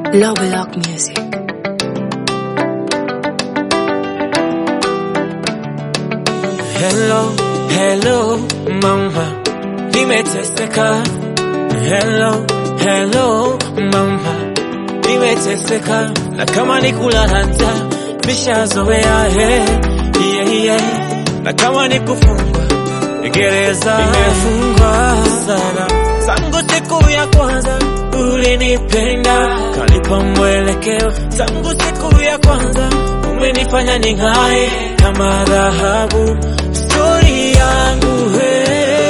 Love Lock Music. Hello, hello mama, nimeteseka. Hello, hello mama, nimeteseka. Na kama ni kulala njaa, nishazoea he, yeah, yeah. Na kama ni kufungwa gereza, nimefungwa sana tangu siku ya kwanza ulinipenda, kanipa mwelekeo tangu siku ya kwanza umenifanya ning'ae kama dhahabu. Stori yangu he,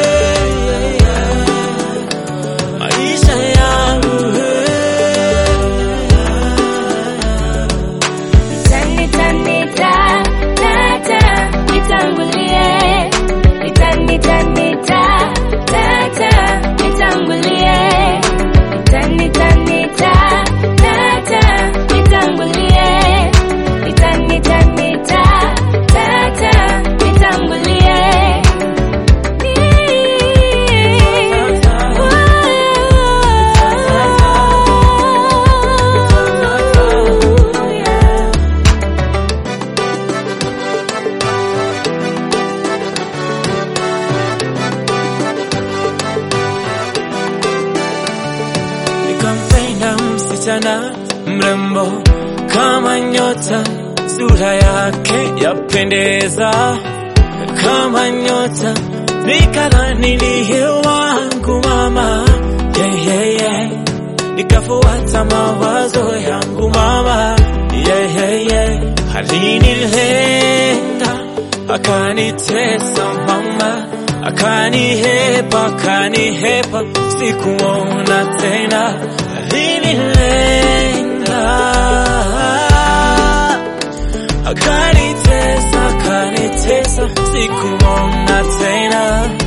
maisha yangu he. Nita, nita, tata, nitangulie. Nita, nita, nita, tata, nitangulie. Nita, nita, nita, tata, nitangulie. Nita, nita, nita, tata, nitangulie. Yeah. Nikampenda msichana mrembo kama nyota, sura yake yapendeza kama nyota, nikadhani ndiye wangu mama, yeah, yeah, yeah. Nikafuata mawazo yangu mama, yeah, yeah, yeah. Alinilenda akanitesa mama, akanihepa, akanihepa, sikuona tena. Alinilenda akanitesa, akanitesa, sikuona tena.